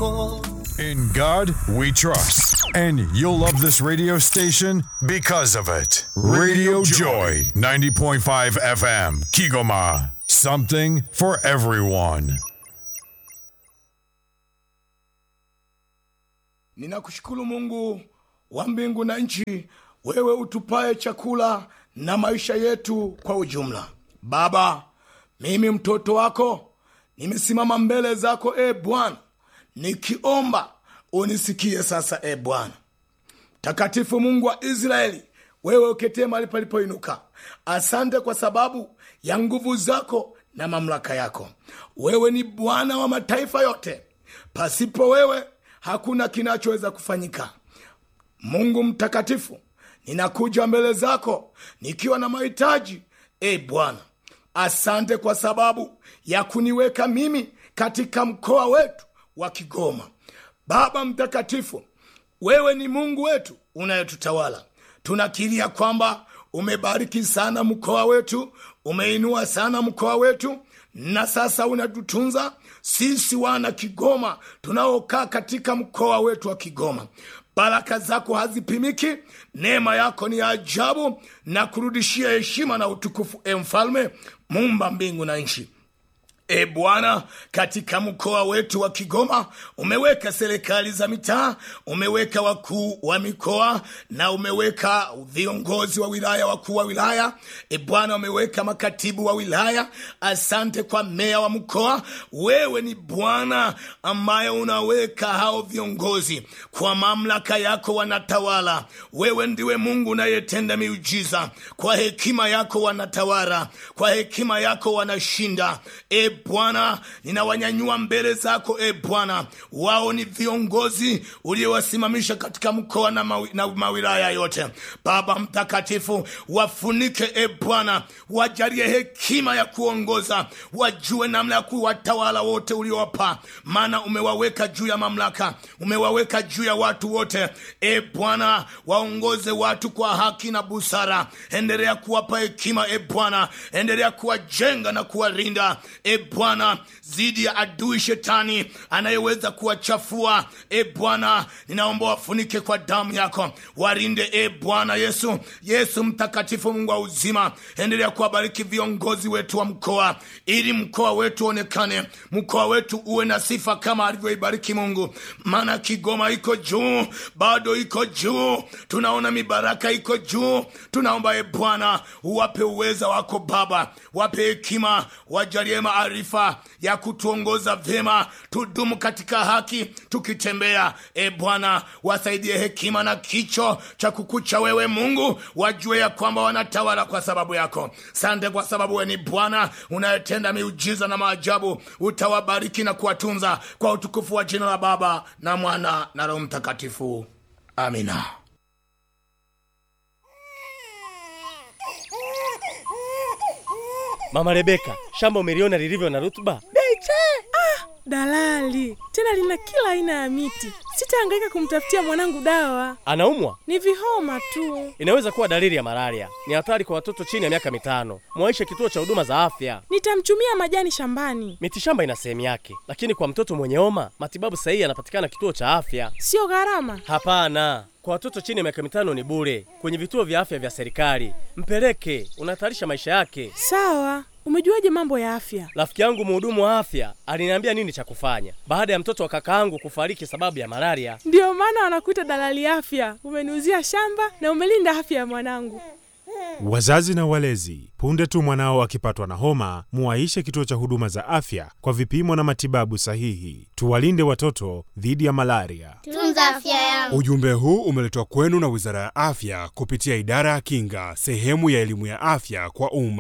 yako. In God we trust. And you'll love this radio station because of it. Radio Joy, 90.5 FM, Kigoma. Something for everyone. Ninakushukuru Mungu wa mbingu na nchi, wewe utupaye chakula na maisha yetu kwa ujumla. Baba, mimi mtoto wako nimesimama mbele zako e Bwana, nikiomba unisikie sasa e Bwana. Takatifu Mungu wa Israeli, wewe uketee mahali palipoinuka, asante kwa sababu ya nguvu zako na mamlaka yako. Wewe ni Bwana wa mataifa yote, pasipo wewe hakuna kinachoweza kufanyika. Mungu mtakatifu, ninakuja mbele zako nikiwa na mahitaji e Bwana. Asante kwa sababu ya kuniweka mimi katika mkoa wetu wa Kigoma. Baba mtakatifu, wewe ni Mungu wetu unayetutawala. Tunakiria kwamba umebariki sana mkoa wetu, umeinua sana mkoa wetu, na sasa unatutunza sisi wana Kigoma tunaokaa katika mkoa wetu wa Kigoma. Baraka zako hazipimiki, neema yako ni ya ajabu, na kurudishia heshima na utukufu, e Mfalme muumba mbingu na nchi. E Bwana, katika mkoa wetu wa Kigoma umeweka serikali za mitaa, umeweka wakuu wa mikoa na umeweka viongozi wa wilaya, wakuu wa wilaya. E Bwana, umeweka makatibu wa wilaya. Asante kwa meya wa mkoa. Wewe ni Bwana ambaye unaweka hao viongozi kwa mamlaka yako, wanatawala. Wewe ndiwe Mungu unayetenda miujiza, kwa hekima yako wanatawala, kwa hekima yako wanashinda. E Bwana, ninawanyanyua mbele zako e Bwana. Wao ni viongozi uliowasimamisha katika mkoa na, mawi, na mawilaya yote. Baba mtakatifu, wafunike e Bwana, wajalie hekima ya kuongoza, wajue namna ya kuwatawala wote uliowapa, maana umewaweka juu ya mamlaka, umewaweka juu ya watu wote. E Bwana, waongoze watu kwa haki na busara. Endelea kuwapa hekima e Bwana, endelea kuwajenga na kuwalinda e Bwana zidi ya adui shetani anayeweza kuwachafua. E Bwana, ninaomba wafunike kwa damu yako, warinde e Bwana Yesu. Yesu mtakatifu, Mungu wa uzima, endelea kuwabariki viongozi wetu wa mkoa, ili mkoa wetu onekane, mkoa wetu uwe na sifa kama alivyoibariki Mungu. Maana Kigoma iko juu, bado iko juu, tunaona mibaraka iko juu. Tunaomba e Bwana uwape uweza wako Baba, wape hekima, wajalie maarifa ya kutuongoza vyema, tudumu katika haki tukitembea. E Bwana, wasaidie hekima na kicho cha kukucha wewe Mungu, wajue ya kwamba wanatawala kwa sababu yako. Sante kwa sababu wewe ni Bwana unayetenda miujiza na maajabu. Utawabariki na kuwatunza kwa utukufu wa jina la Baba na Mwana na Roho Mtakatifu, amina. Mama Rebeka, shamba umeliona lilivyo na rutuba? Beche! Ah, dalali tena lina kila aina ya miti. Sitahangaika kumtafutia mwanangu dawa, Anaumwa? ni vihoma tu. Inaweza kuwa dalili ya malaria. Ni hatari kwa watoto chini ya miaka mitano. Mwaishe kituo cha huduma za afya. Nitamchumia majani shambani, Mitishamba ina sehemu yake, lakini kwa mtoto mwenye homa matibabu sahihi yanapatikana kituo cha afya. sio gharama. Hapana, kwa watoto chini ya miaka mitano ni bure kwenye vituo vya afya vya serikali. Mpeleke, unahatarisha maisha yake. Sawa, umejuaje mambo ya afya? Rafiki yangu mhudumu wa afya aliniambia nini cha kufanya baada ya mtoto wa kakaangu kufariki sababu ya malaria. Ndiyo maana wanakuita dalali afya. Umeniuzia shamba na umelinda afya ya mwanangu. Wazazi na walezi, punde tu mwanao akipatwa na homa, muwaishe kituo cha huduma za afya kwa vipimo na matibabu sahihi. Tuwalinde watoto dhidi ya malaria. Tunza afya yangu. Ujumbe huu umeletwa kwenu na Wizara ya Afya kupitia Idara ya Kinga, sehemu ya elimu ya afya kwa umma.